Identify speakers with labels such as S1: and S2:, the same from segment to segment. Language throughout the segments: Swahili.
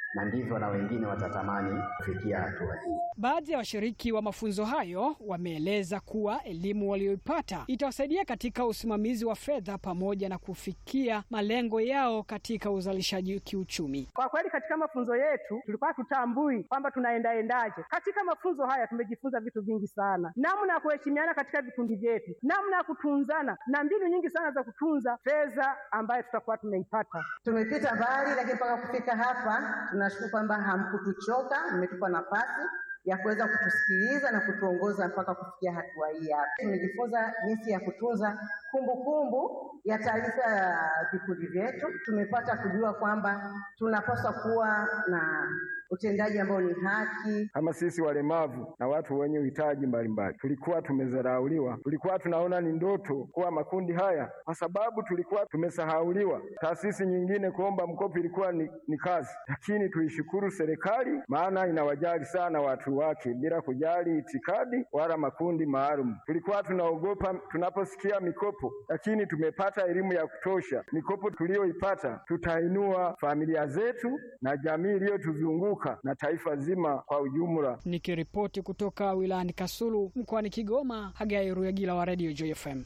S1: na ndivyo na wengine watatamani kufikia hatua hii.
S2: Baadhi ya washiriki wa mafunzo hayo wameeleza kuwa elimu walioipata itawasaidia katika usimamizi wa fedha pamoja na kufikia malengo yao katika uzalishaji kiuchumi.
S3: Kwa kweli katika mafunzo yetu tulikuwa tutambui kwamba tunaendaendaje. Katika mafunzo haya tumejifunza vitu vingi sana, namna ya kuheshimiana katika vikundi vyetu, namna ya kutunzana na mbinu nyingi sana za kutunza fedha ambayo tutakuwa tumeipata.
S4: Tumepita mbali, lakini mpaka kufika hapa tunashukuru kwamba hamkutuchoka, mmetupa nafasi ya kuweza kutusikiliza na kutuongoza mpaka kufikia hatua hii hapa. Tumejifunza jinsi ya kutunza kumbukumbu ya taarifa ya vikundi vyetu. Tumepata kujua kwamba tunapaswa kuwa na utendaji ambao ni haki.
S5: Kama sisi walemavu na watu wenye uhitaji mbalimbali tulikuwa tumezarauliwa, tulikuwa tunaona ni ndoto kuwa makundi haya, kwa sababu tulikuwa tumesahauliwa. Taasisi nyingine kuomba mkopo ilikuwa ni, ni kazi, lakini tuishukuru serikali, maana inawajali sana watu wake bila kujali itikadi wala makundi maalum. Tulikuwa tunaogopa tunaposikia mikopo, lakini tumepata elimu ya kutosha. Mikopo tuliyoipata tutainua familia zetu na jamii iliyotuzunguka na taifa zima kwa ujumla.
S2: Nikiripoti kutoka wilayani Kasulu mkoani Kigoma, Hagai Ruyagila wa Radio Joy FM.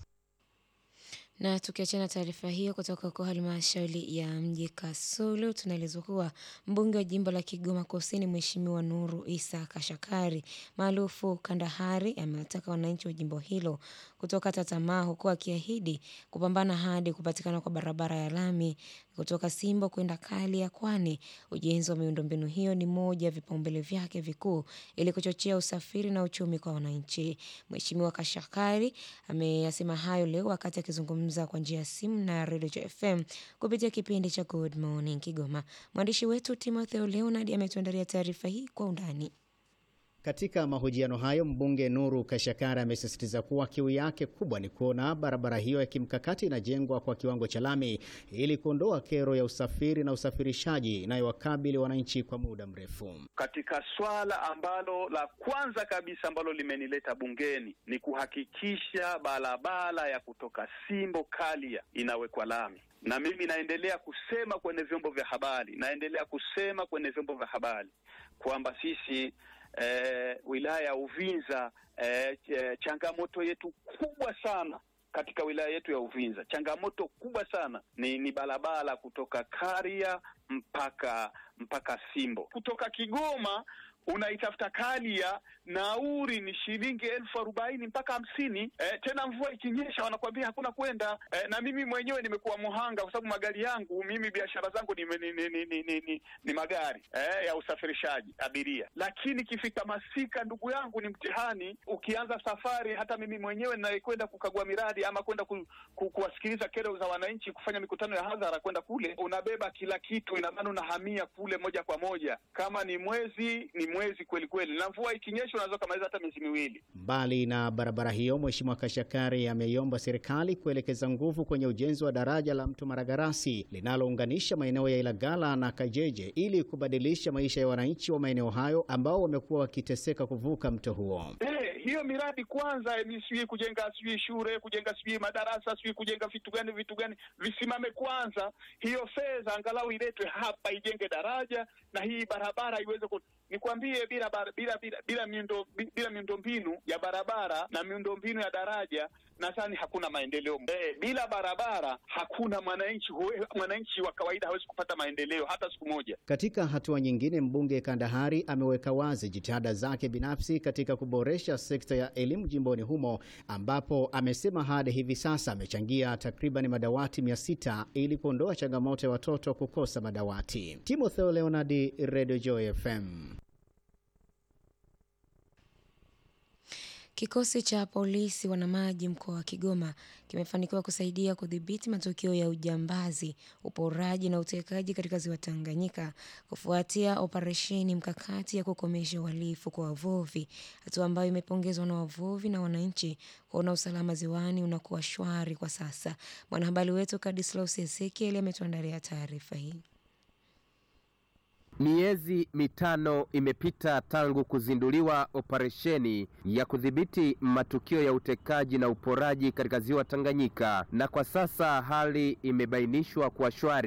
S6: Na tukiachana taarifa hiyo kutoka kwa halmashauri ya mji Kasulu, tunaelezwa kuwa mbunge wa jimbo la Kigoma Kusini, Mheshimiwa Nuru Isa Kashakari maarufu Kandahari, amewataka wananchi wa jimbo hilo kutokata tamaa, huku akiahidi kupambana hadi kupatikana kwa barabara ya lami kutoka Simbo kwenda Kalia, kwani ujenzi wa miundombinu hiyo ni moja ya vipaumbele vyake vikuu ili kuchochea usafiri na uchumi kwa wananchi. Mheshimiwa Kashakari ameyasema hayo leo wakati akizungumza kwa njia ya simu na Radio FM kupitia kipindi cha Good Morning Kigoma. Mwandishi wetu Timotheo Leonard ametuandalia taarifa hii kwa undani.
S7: Katika mahojiano hayo mbunge Nuru Kashakara amesisitiza kuwa kiu yake kubwa ni kuona barabara hiyo ya kimkakati inajengwa kwa kiwango cha lami ili kuondoa kero ya usafiri na usafirishaji inayowakabili wananchi kwa muda mrefu.
S8: Katika swala ambalo la kwanza kabisa ambalo limenileta bungeni ni kuhakikisha barabara ya kutoka Simbo Kalia inawekwa lami na mimi naendelea kusema kwenye vyombo vya habari, naendelea kusema kwenye vyombo vya habari kwamba sisi Eh, wilaya ya Uvinza eh, changamoto yetu kubwa sana katika wilaya yetu ya Uvinza, changamoto kubwa sana ni, ni barabara kutoka Karia mpaka mpaka Simbo. Kutoka Kigoma unaitafuta Kalia, nauri ni shilingi elfu arobaini mpaka hamsini. Eh, tena mvua ikinyesha wanakuambia hakuna kwenda. Eh, na mimi mwenyewe nimekuwa muhanga kwa sababu magari yangu mimi biashara zangu ni, ni, ni, ni, ni, ni, ni magari eh, ya usafirishaji abiria, lakini ikifika masika, ndugu yangu, ni mtihani. Ukianza safari, hata mimi mwenyewe ninayekwenda kukagua miradi ama kwenda ku, ku, kuwasikiliza kero za wananchi, kufanya mikutano ya hadhara, kwenda kule, unabeba kila kitu, ina maana unahamia kule moja kwa moja. Kama ni mwezi ni mwezi kweli kweli, na mvua ikinyesha unaweza kumaliza hata miezi miwili.
S7: Mbali na barabara hiyo, Mheshimiwa Kashakari ameiomba serikali kuelekeza nguvu kwenye ujenzi wa daraja la Mto Maragarasi linalounganisha maeneo ya Ilagala na Kajeje ili kubadilisha maisha ya wananchi wa maeneo hayo ambao wamekuwa wakiteseka kuvuka mto huo.
S8: Hey, hiyo miradi kwanza, sijui kujenga sijui shule, kujenga sijui madarasa, sijui kujenga vitu gani vitu gani, visimame kwanza. Hiyo fedha angalau iletwe hapa, ijenge daraja na hii barabara iweze ku nikwambie bila bila bila bila miundo bila miundombinu ya barabara na miundombinu ya daraja nadhani hakuna maendeleo. E, bila barabara hakuna mwananchi mwananchi wa kawaida hawezi kupata maendeleo hata siku moja.
S7: Katika hatua nyingine, mbunge Kandahari ameweka wazi jitihada zake binafsi katika kuboresha sekta ya elimu jimboni humo, ambapo amesema hadi hivi sasa amechangia takriban madawati mia sita ili kuondoa changamoto ya watoto kukosa madawati. Timotheo Leonard, Radio Joy FM.
S6: Kikosi cha polisi wanamaji mkoa wa Kigoma kimefanikiwa kusaidia kudhibiti matukio ya ujambazi, uporaji na utekaji katika ziwa Tanganyika kufuatia operesheni mkakati ya kukomesha uhalifu kwa wavuvi, hatua ambayo imepongezwa na wavuvi na wananchi kuona usalama ziwani unakuwa shwari kwa sasa. Mwanahabari wetu Kadislaus Ezekiel ametuandalia taarifa hii.
S9: Miezi mitano imepita tangu kuzinduliwa operesheni ya kudhibiti matukio ya utekaji na uporaji katika ziwa Tanganyika, na kwa sasa hali imebainishwa kuwa shwari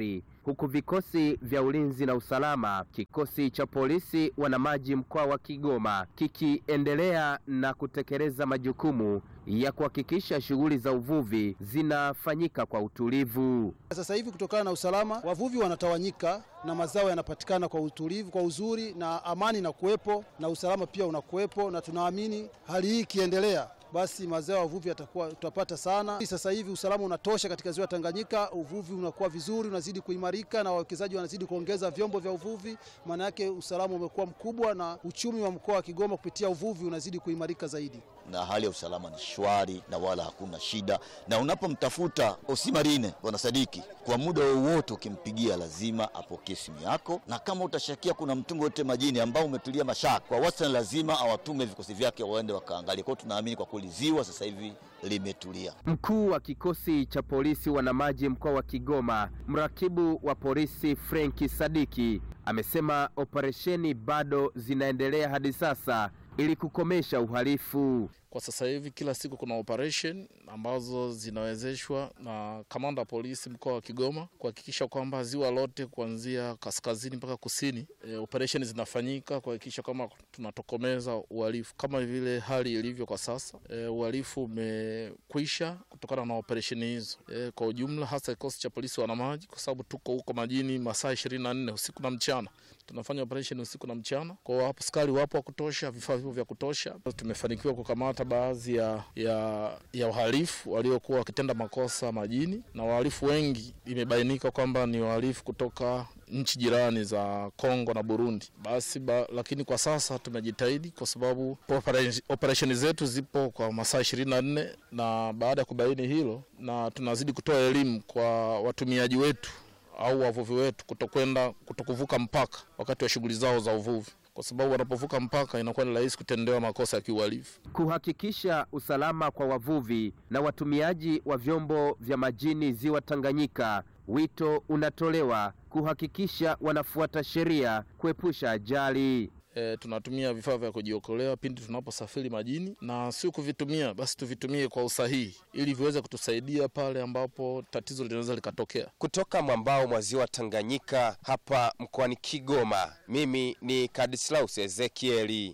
S9: huku vikosi vya ulinzi na usalama, kikosi cha polisi wanamaji mkoa wa Kigoma kikiendelea na kutekeleza majukumu ya kuhakikisha shughuli za uvuvi zinafanyika kwa utulivu.
S10: Sasa hivi kutokana na usalama, wavuvi wanatawanyika na mazao yanapatikana kwa utulivu, kwa uzuri, na amani na kuwepo na usalama pia unakuwepo, na tunaamini hali hii ikiendelea basi mazao ya uvuvi yatakuwa tutapata sana. Sasa hivi usalama unatosha katika ziwa Tanganyika, uvuvi unakuwa vizuri, unazidi kuimarika na wawekezaji wanazidi kuongeza vyombo vya uvuvi. Maana yake usalama umekuwa mkubwa na uchumi wa mkoa wa Kigoma kupitia uvuvi unazidi kuimarika zaidi
S11: na hali ya usalama ni shwari na wala hakuna shida, na unapomtafuta Osimarine bwana Sadiki, kwa muda wowote ukimpigia lazima apokee simu yako, na kama utashakia kuna mtungi wote majini ambao umetulia mashaka, kwa wastani lazima awatume vikosi vyake waende wakaangalia. Kwa hiyo tunaamini kwa kweli ziwa sasa hivi limetulia.
S9: Mkuu wa kikosi cha polisi wanamaji mkoa wa Kigoma, mrakibu wa polisi Frenki Sadiki amesema operesheni bado zinaendelea hadi sasa ili kukomesha uhalifu.
S12: Kwa sasa hivi kila siku kuna operation ambazo zinawezeshwa na kamanda wa polisi mkoa wa Kigoma kuhakikisha kwamba ziwa lote kuanzia kaskazini mpaka kusini, e, operation zinafanyika kuhakikisha kwamba tunatokomeza uhalifu kama vile hali ilivyo kwa sasa. E, uhalifu umekwisha kutokana na operation hizo e, kwa ujumla, hasa kikosi cha polisi wanamaji, kwa sababu tuko huko majini masaa ishirini na nne usiku na mchana tunafanya operation usiku na mchana. Kwa hiyo hapo askari wapo wa kutosha, vifaa vipo vya kutosha. Tumefanikiwa kukamata baadhi ya, ya, ya wahalifu waliokuwa wakitenda makosa majini, na wahalifu wengi imebainika kwamba ni wahalifu kutoka nchi jirani za Kongo na Burundi. Basi ba, lakini kwa sasa tumejitahidi kwa sababu operesheni zetu zipo kwa masaa ishirini na nne na baada ya kubaini hilo, na tunazidi kutoa elimu kwa watumiaji wetu au wavuvi wetu kutokwenda kutokuvuka mpaka wakati wa shughuli zao za uvuvi, kwa sababu wanapovuka mpaka inakuwa ni rahisi kutendewa makosa ya kiuhalifu.
S9: Kuhakikisha usalama kwa wavuvi na watumiaji wa vyombo vya majini ziwa Tanganyika, wito unatolewa kuhakikisha wanafuata sheria kuepusha ajali.
S12: E, tunatumia vifaa vya kujiokolea pindi tunaposafiri majini, na sio kuvitumia basi, tuvitumie kwa usahihi ili viweze kutusaidia pale ambapo tatizo linaweza likatokea.
S9: Kutoka mwambao mwa ziwa Tanganyika hapa mkoani Kigoma, mimi ni Kadislaus Ezekieli.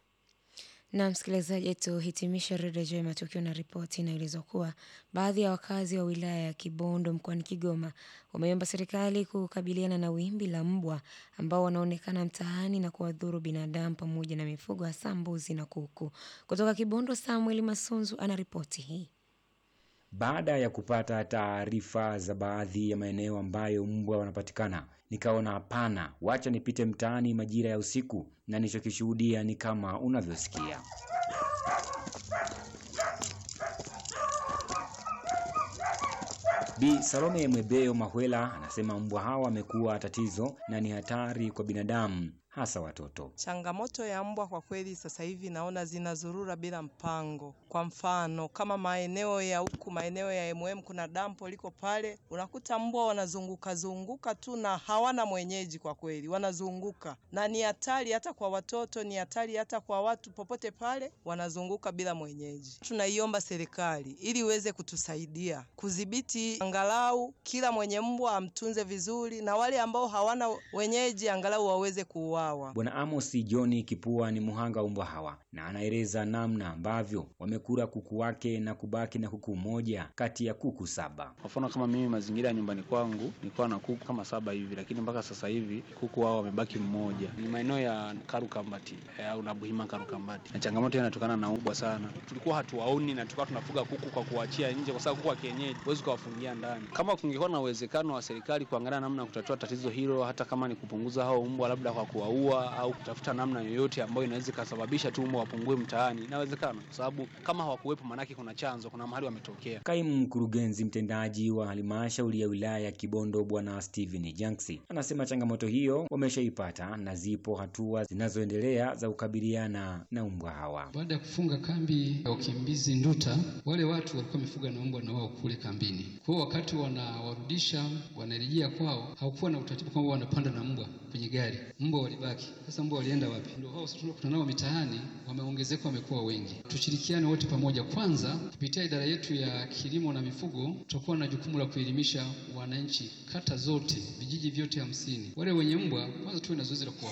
S6: Na msikilizaji, tuhitimishe redio juu ya matukio na ripoti inaelezwa kuwa baadhi ya wakazi wa wilaya ya Kibondo mkoani Kigoma wameomba serikali kukabiliana na wimbi la mbwa ambao wanaonekana mtaani na kuwadhuru binadamu pamoja na mifugo hasa mbuzi na kuku. Kutoka Kibondo, Samuel Masunzu ana ripoti hii.
S13: Baada ya kupata taarifa za baadhi ya maeneo ambayo mbwa wanapatikana, nikaona hapana, wacha nipite mtaani majira ya usiku, na nilichokishuhudia ni kama unavyosikia. Bi Salome Mwebeo Mahwela anasema mbwa hawa wamekuwa tatizo na ni hatari kwa binadamu hasa watoto.
S14: Changamoto ya mbwa kwa kweli sasa hivi naona zinazurura bila mpango. Kwa mfano kama maeneo ya huku maeneo ya MM kuna dampo liko pale, unakuta mbwa wanazunguka zunguka tu na hawana mwenyeji. Kwa kweli wanazunguka na ni hatari hata kwa watoto, ni hatari hata kwa watu, popote pale wanazunguka bila mwenyeji. Tunaiomba serikali ili iweze kutusaidia kudhibiti, angalau kila mwenye mbwa amtunze vizuri, na wale ambao hawana wenyeji angalau waweze kuuawa.
S13: Bwana Amos John Kipua ni muhanga wa mbwa hawa na anaeleza namna ambavyo wamekula kuku wake na kubaki na kuku mmoja kati ya kuku saba.
S15: Kwa mfano kama mimi mazingira ya nyumbani kwangu nilikuwa na kuku kama saba hivi, lakini mpaka sasa hivi kuku wao wamebaki mmoja. Ni maeneo ya Karukambati au na Buhima Karukambati, na changamoto inatokana na ubwa sana. Tulikuwa hatuwaoni na tulikuwa tunafuga kuku kwa kuachia nje, kwa sababu kuku wa kienyeji huwezi kuwafungia ndani. Kama kungekuwa na uwezekano wa serikali kuangalia namna ya kutatua tatizo hilo, hata kama ni kupunguza hao mbwa labda kwa kuwaua au kutafuta namna yoyote ambayo inaweza ikasababisha tu mbwa wapungue mtaani, inawezekana, kwa sababu kama hawakuwepo, maanake kuna chanzo, kuna mahali wametokea.
S13: Kaimu mkurugenzi mtendaji wa halmashauri ya wilaya ya Kibondo Bwana Steven Janksi anasema changamoto hiyo wameshaipata na zipo hatua zinazoendelea za kukabiliana na mbwa hawa.
S16: Baada ya kufunga kambi ya ukimbizi Nduta, wale watu walikuwa wamefuga na mbwa na wao kule kambini. Kwa hiyo wakati wanawarudisha wanarejea kwao, hakukuwa na utaratibu kwamba wanapanda na mbwa kwenye gari. Mbwa walibaki wamebaki. Sasa mbwa walienda wapi? Ndio hao sasa tunakutana nao mitaani, wameongezeka, wamekuwa wengi. Tushirikiane wote pamoja. Kwanza, kupitia idara yetu ya kilimo na mifugo, tutakuwa na jukumu la kuelimisha wananchi kata zote, vijiji vyote hamsini. Wale wenye mbwa, kwanza tuwe na zoezi la kuwa